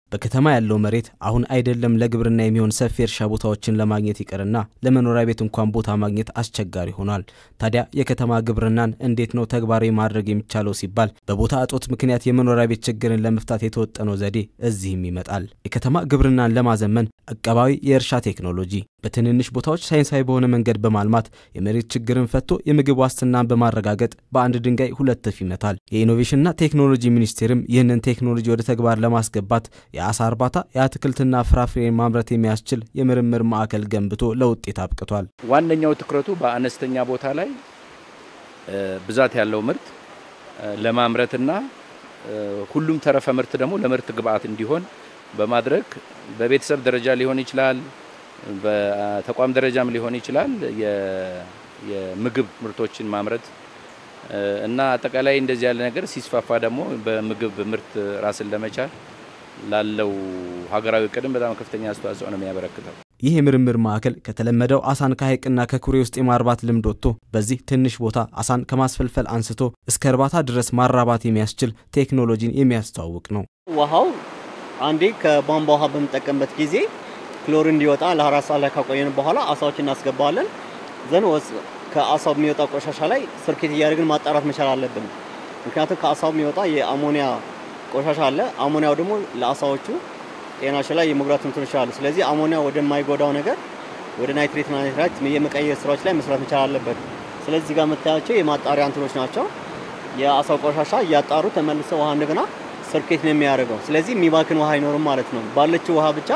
በከተማ ያለው መሬት አሁን አይደለም ለግብርና የሚሆን ሰፊ እርሻ ቦታዎችን ለማግኘት ይቅርና ለመኖሪያ ቤት እንኳን ቦታ ማግኘት አስቸጋሪ ሆኗል። ታዲያ የከተማ ግብርናን እንዴት ነው ተግባራዊ ማድረግ የሚቻለው ሲባል በቦታ እጦት ምክንያት የመኖሪያ ቤት ችግርን ለመፍታት የተወጠነው ዘዴ እዚህም ይመጣል። የከተማ ግብርናን ለማዘመን አቀባዊ የእርሻ ቴክኖሎጂ በትንንሽ ቦታዎች ሳይንሳዊ በሆነ መንገድ በማልማት የመሬት ችግርን ፈቶ የምግብ ዋስትናን በማረጋገጥ በአንድ ድንጋይ ሁለት ወፍ ይመታል። የኢኖቬሽንና ቴክኖሎጂ ሚኒስቴርም ይህንን ቴክኖሎጂ ወደ ተግባር ለማስገባት የአሳ እርባታ፣ የአትክልትና ፍራፍሬ ማምረት የሚያስችል የምርምር ማዕከል ገንብቶ ለውጤት አብቅቷል። ዋነኛው ትኩረቱ በአነስተኛ ቦታ ላይ ብዛት ያለው ምርት ለማምረትና ሁሉም ተረፈ ምርት ደግሞ ለምርት ግብዓት እንዲሆን በማድረግ በቤተሰብ ደረጃ ሊሆን ይችላል፣ በተቋም ደረጃም ሊሆን ይችላል የምግብ ምርቶችን ማምረት እና አጠቃላይ እንደዚህ ያለ ነገር ሲስፋፋ ደግሞ በምግብ ምርት ራስን ለመቻል ላለው ሀገራዊ እቅድም በጣም ከፍተኛ አስተዋጽኦ ነው የሚያበረክተው። ይህ የምርምር ማዕከል ከተለመደው አሳን ከሐይቅና ከኩሬ ውስጥ የማርባት ልምድ ወጥቶ በዚህ ትንሽ ቦታ አሳን ከማስፈልፈል አንስቶ እስከ እርባታ ድረስ ማራባት የሚያስችል ቴክኖሎጂን የሚያስተዋውቅ ነው። ውሃው አንዴ ከቧንቧ ውሃ በምንጠቀምበት ጊዜ ክሎር እንዲወጣ ለአራት ሰዓት ላይ ካቆየን በኋላ አሳዎች እናስገባዋለን። ዘን ከአሳው የሚወጣ ቆሻሻ ላይ ስርኬት እያደረግን ማጣራት መቻል አለብን። ምክንያቱም ከአሳው የሚወጣ የአሞኒያ ቆሻሻ አለ። አሞኒያው ደግሞ ለአሳዎቹ ጤናቸው ላይ የመጉዳት እንትኖች አሉ። ስለዚህ አሞኒያ ወደማይጎዳው ነገር ወደ ናይትሬትና ናይትራይት የመቀየር ስራዎች ላይ መስራት መቻል አለበት። ስለዚህ ጋር የምታያቸው የማጣሪያ እንትኖች ናቸው። የአሳው ቆሻሻ እያጣሩ ተመልሰው ውሃ እንደገና ስርኬት ነው የሚያደርገው። ስለዚህ የሚባክን ውሃ አይኖርም ማለት ነው። ባለችው ውሃ ብቻ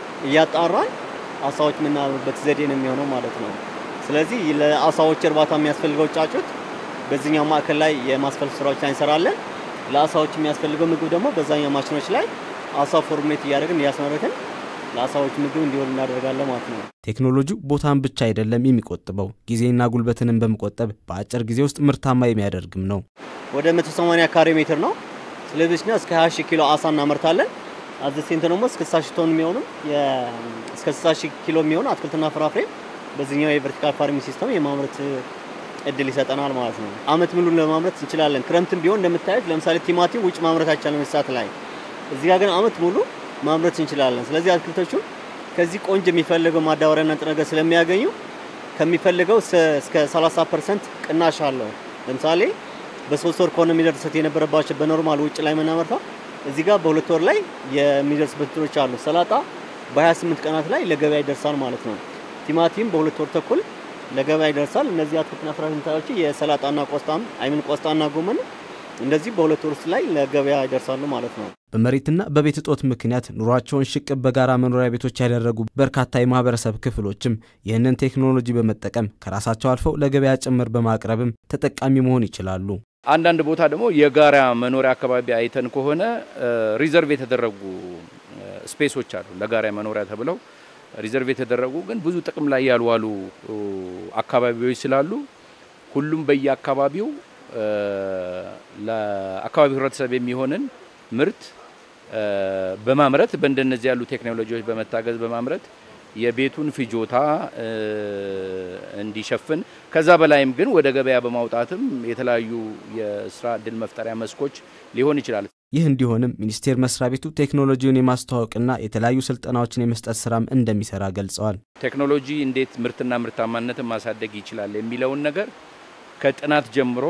እያጣራን አሳዎች የምናበበት ዘዴ ነው የሚሆነው ማለት ነው። ስለዚህ ለአሳዎች እርባታ የሚያስፈልገው ጫጩት በዚህኛው ማዕከል ላይ የማስፈልግ ስራዎች ላይ እንሰራለን። ለአሳዎች የሚያስፈልገው ምግብ ደግሞ በዛኛው ማሽኖች ላይ አሳ ፎርሙሌት እያደረግን እያስመረትን ለአሳዎች ምግብ እንዲሆን እናደርጋለን ማለት ነው። ቴክኖሎጂው ቦታን ብቻ አይደለም የሚቆጥበው ጊዜና ጉልበትንም በመቆጠብ በአጭር ጊዜ ውስጥ ምርታማ የሚያደርግም ነው። ወደ 180 ካሬ ሜትር ነው። ስለዚህ እስከ 20 ሺህ ኪሎ አሳ እናመርታለን። አዘሴንት ደግሞ እስከ 60 ሺህ ቶን የሚሆኑ እስከ 60 ሺህ ኪሎ የሚሆኑ አትክልትና ፍራፍሬ በዚህኛው የቨርቲካል ፋርሚንግ ሲስተም የማምረት እድል ይሰጠናል ማለት ነው። አመት ሙሉ ለማምረት እንችላለን። ክረምትም ቢሆን እንደምታዩት ለምሳሌ ቲማቲም ውጭ ማምረት አይቻልም እንስሳት ላይ፣ እዚህ ጋር ግን አመት ሙሉ ማምረት እንችላለን። ስለዚህ አትክልቶቹ ከዚህ ቆንጆ የሚፈልገው ማዳበሪያና ንጥረ ነገር ስለሚያገኙ ከሚፈልገው እስከ 30 ፐርሰንት ቅናሽ አለው። ለምሳሌ በሶስት ወር ከሆነ የሚደርሰት የነበረባቸው በኖርማል ውጭ ላይ የምናመርተው እዚህ ጋር በሁለት ወር ላይ የሚደርስበት እንትኖች አሉ። ሰላጣ በ28 ቀናት ላይ ለገበያ ይደርሳል ማለት ነው። ቲማቲም በሁለት ወር ተኩል ለገበያ ይደርሳል። እነዚህ አትክልትና ፍራፍሬዎች የሰላጣና ቆስጣም አይምን ቆስጣና ጎመን እንደዚህ በሁለት ወር ውስጥ ላይ ለገበያ ይደርሳሉ ማለት ነው። በመሬትና በቤት እጦት ምክንያት ኑሯቸውን ሽቅብ በጋራ መኖሪያ ቤቶች ያደረጉ በርካታ የማህበረሰብ ክፍሎችም ይህንን ቴክኖሎጂ በመጠቀም ከራሳቸው አልፈው ለገበያ ጭምር በማቅረብም ተጠቃሚ መሆን ይችላሉ። አንዳንድ ቦታ ደግሞ የጋራ መኖሪያ አካባቢ አይተን ከሆነ ሪዘርቭ የተደረጉ ስፔሶች አሉ ለጋራ መኖሪያ ተብለው ሪዘርቭ የተደረጉ ግን ብዙ ጥቅም ላይ ያልዋሉ አካባቢዎች ስላሉ ሁሉም በየአካባቢው ለአካባቢው ህብረተሰብ የሚሆንን ምርት በማምረት በእንደነዚህ ያሉ ቴክኖሎጂዎች በመታገዝ በማምረት የቤቱን ፍጆታ እንዲሸፍን ከዛ በላይም ግን ወደ ገበያ በማውጣትም የተለያዩ የስራ እድል መፍጠሪያ መስኮች ሊሆን ይችላል። ይህ እንዲሆንም ሚኒስቴር መስሪያ ቤቱ ቴክኖሎጂውን የማስተዋወቅና የተለያዩ ስልጠናዎችን የመስጠት ስራም እንደሚሰራ ገልጸዋል። ቴክኖሎጂ እንዴት ምርትና ምርታማነትን ማሳደግ ይችላል የሚለውን ነገር ከጥናት ጀምሮ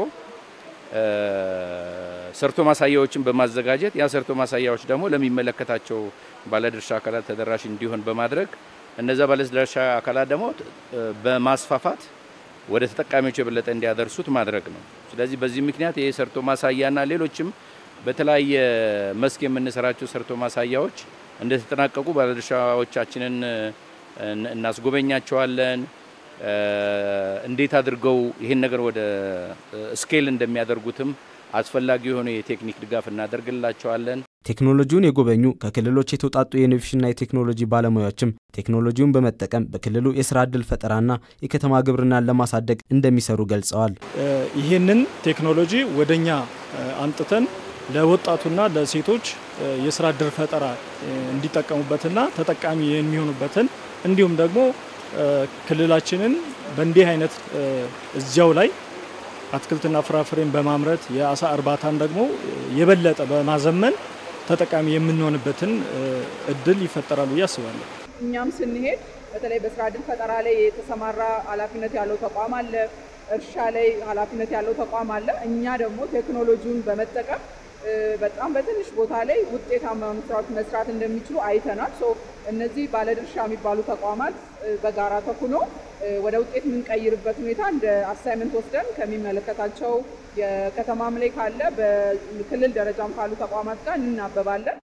ሰርቶ ማሳያዎችን በማዘጋጀት ያ ሰርቶ ማሳያዎች ደግሞ ለሚመለከታቸው ባለድርሻ አካላት ተደራሽ እንዲሆን በማድረግ እነዛ ባለድርሻ አካላት ደግሞ በማስፋፋት ወደ ተጠቃሚዎች የበለጠ እንዲያደርሱት ማድረግ ነው። ስለዚህ በዚህ ምክንያት ይሄ ሰርቶ ማሳያና ሌሎችም በተለያየ መስክ የምንሰራቸው ሰርቶ ማሳያዎች እንደተጠናቀቁ ባለድርሻዎቻችንን እናስጎበኛቸዋለን። እንዴት አድርገው ይህን ነገር ወደ ስኬል እንደሚያደርጉትም አስፈላጊ የሆነ የቴክኒክ ድጋፍ እናደርግላቸዋለን። ቴክኖሎጂውን የጎበኙ ከክልሎች የተውጣጡ የኢኖቬሽንና የቴክኖሎጂ ባለሙያዎችም ቴክኖሎጂውን በመጠቀም በክልሉ የስራ ዕድል ፈጠራና የከተማ ግብርናን ለማሳደግ እንደሚሰሩ ገልጸዋል። ይህንን ቴክኖሎጂ ወደኛ አምጥተን ለወጣቱና ለሴቶች የስራ ዕድል ፈጠራ እንዲጠቀሙበትና ተጠቃሚ የሚሆኑበትን እንዲሁም ደግሞ ክልላችንን በእንዲህ አይነት እዚያው ላይ አትክልትና ፍራፍሬን በማምረት የአሳ እርባታን ደግሞ የበለጠ በማዘመን ተጠቃሚ የምንሆንበትን እድል ይፈጠራል ብዬ አስባለሁ። እኛም ስንሄድ በተለይ በስራ እድል ፈጠራ ላይ የተሰማራ ኃላፊነት ያለው ተቋም አለ፣ እርሻ ላይ ኃላፊነት ያለው ተቋም አለ። እኛ ደግሞ ቴክኖሎጂውን በመጠቀም በጣም በትንሽ ቦታ ላይ ውጤታማ ስራዎች መስራት እንደሚችሉ አይተናል። ሶ እነዚህ ባለድርሻ የሚባሉ ተቋማት በጋራ ተኩኖ ወደ ውጤት የምንቀይርበት ሁኔታ እንደ አሳይመንት ወስደን ከሚመለከታቸው የከተማም ላይ ካለ በክልል ደረጃም ካሉ ተቋማት ጋር እናበባለን።